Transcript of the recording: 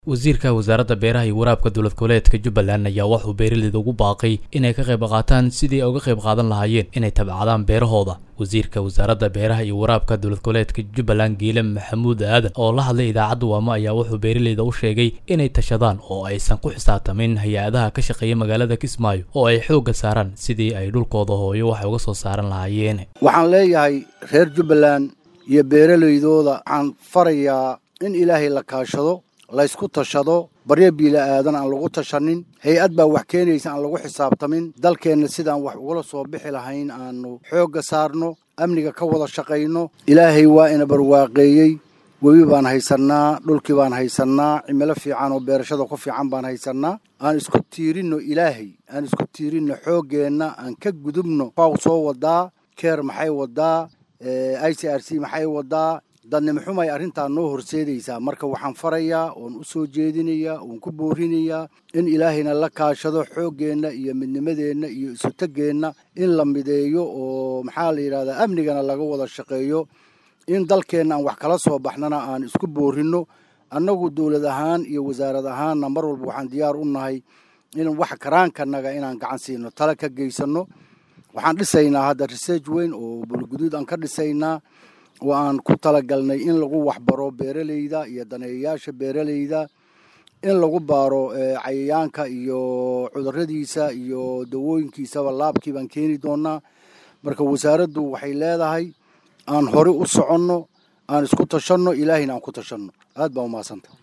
wasiirka wasaaradda beeraha iyo waraabka dowlad goboleedka jubbaland ayaa wuxuu beeraleyda ugu baaqay inay ka qayb qaataan sidii ay uga qayb qaadan lahaayeen inay tabcadaan beerahooda wasiirka wasaaradda beeraha iyo waraabka dowlad goboleedka jubbaland giile maxamuud aadan oo la hadlay idaacadda waamo ayaa wuxuu beeraleyda u sheegay inay tashadaan oo aysan ku xisaabtamin hay-adaha ka shaqeeya magaalada kismaayo oo ay xoogga saaraan sidii ay dhulkooda hooyo wax uga soo saaran lahaayeen waxaan leeyahay reer jubbaland iyo beeraleydooda waxaan farayaa in ilaahay la kaashado laysku tashado baryo biila aadan aan lagu tashanin hay-ad baa wax keenaysa aan lagu xisaabtamin dalkeenna sidaan wax ugala soo bixi lahayn aanu xoogga saarno amniga ka wada shaqayno ilaahay waa ina barwaaqeeyey webi baan haysannaa dhulkii baan haysannaa cimilo fiican oo beerashada ku fiican baan haysannaa aan isku tiirinno ilaahay aan isku tiirinno xooggeenna aan ka gudubno faw soo wadaa keer maxay wadaa i c r c maxay wadaa dadnimo xumay arrintaa noo horseedaysaa marka waxaan farayaa oon u soo jeedinayaa oon ku boorinayaa in ilaahayna la kaashado xooggeenna iyo midnimadeenna iyo isutaggeenna in la mideeyo oo maxaa la yidhahdaa amnigana laga wada shaqeeyo in dalkeenna aan wax kala soo baxnana aan isku boorinno annagu dowlad ahaan iyo wasaarad ahaanna mar walba waxaan diyaar u nahay in wax karaankanaga inaan gacan siino tale ka geysanno waxaan dhisaynaa hadda research weyn oo bulguduud aan ka dhisaynaa oo aan ku talagalnay in lagu waxbaro beeraleyda iyo daneeyayaasha beeraleyda in lagu baaro cayayaanka iyo cuduradiisa iyo dawooyinkiisaba laabkii baan keeni doonaa marka wasaaraddu waxay leedahay aan hore u soconno aan isku tashanno ilaahayna aan ku tashanno aad baa umaadsanta